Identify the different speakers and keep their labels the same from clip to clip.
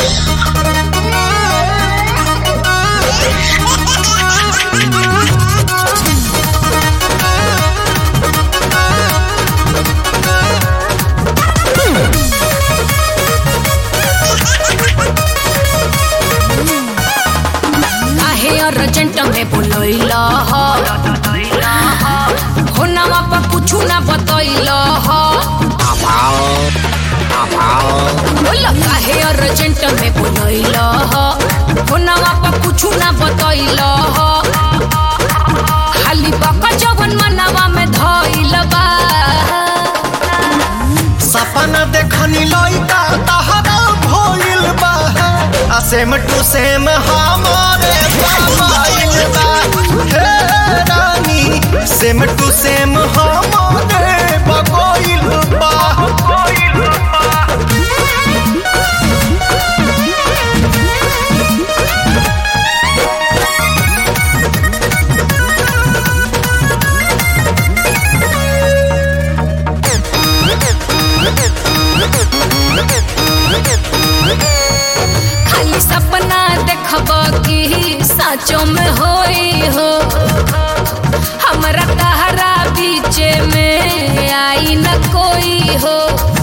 Speaker 1: काहे अर्जेंट में बोलैल हो नवा पर कुछ ना बतैल बोल काहे अर्जेंट में बोलैल हो नवा पर कुछ ना बतैल खाली बका जवन मनवा में धैल बा
Speaker 2: सपना देखनी लइका तहरा भइल बा आ सेम टू सेम हमारे मोबाइल बा हे रानी सेम टू सेम हमारे बगोइल बा
Speaker 1: खाली सपना देखब कि साचो में होई हो हमरा तहरा बीच में आई न कोई हो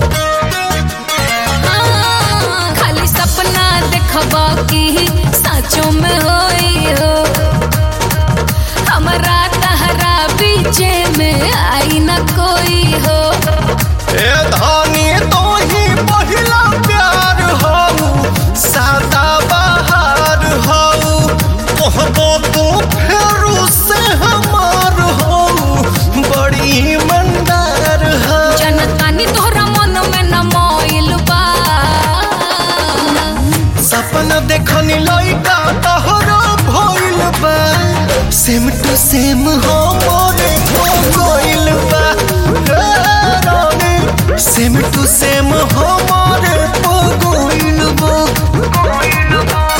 Speaker 1: हाँ, खाली सपना देखब कि साचो में होई हो हमरा तहरा बीच में आई न कोई हो
Speaker 2: ए धनी तो ही पहिला प्यार हो सादा बहार हो कहबो तू फेरू से हमार हो बड़ी मंदार हो
Speaker 1: जनतानी तोहरा मन में न मोइल बा
Speaker 2: सपना देखनी लइका तहरा भइल बा सेम टू सेम हो मोरे हो गइल बा हे रानी, सेम टू सेम हो मोरे हो गइल बा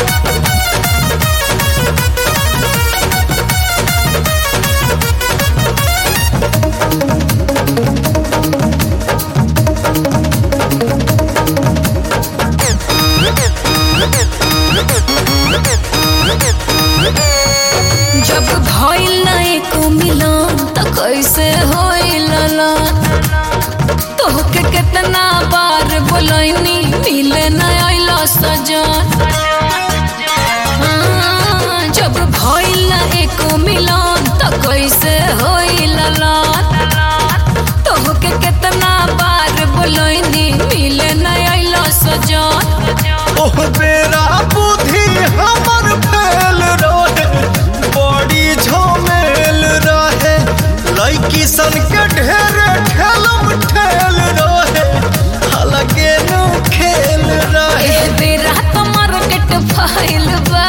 Speaker 1: जब भइल ना एको मिलन त कैसे होइल ना तोहके कितना बार बोलैनी मिले न आइल सजन हाँ, जब भइल ना एको मिलन त कैसे होइल ना तोहके कितना बार बोलैनी मिले न आइल सजन
Speaker 2: ओह बेरा बुद्धि हमर फेल रहे बड़ी झमेल रहे लड़की सन के ढेर ठेलम ठेल रहे अलगे नु खेल रहे
Speaker 1: ए बेरा तो मार्केट फाइल बा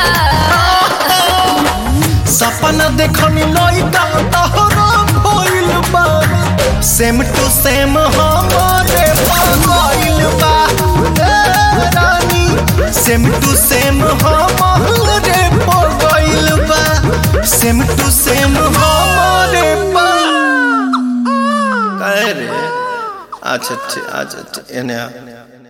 Speaker 2: सपना देखनी लइका तहरा भइल बा सेम टू सेम हमारे पागल बा ए रानी सेम टू सेम हमारे पागल बा सेम टू सेम हमारे पा कहे रे अच्छा अच्छा अच्छा एने आ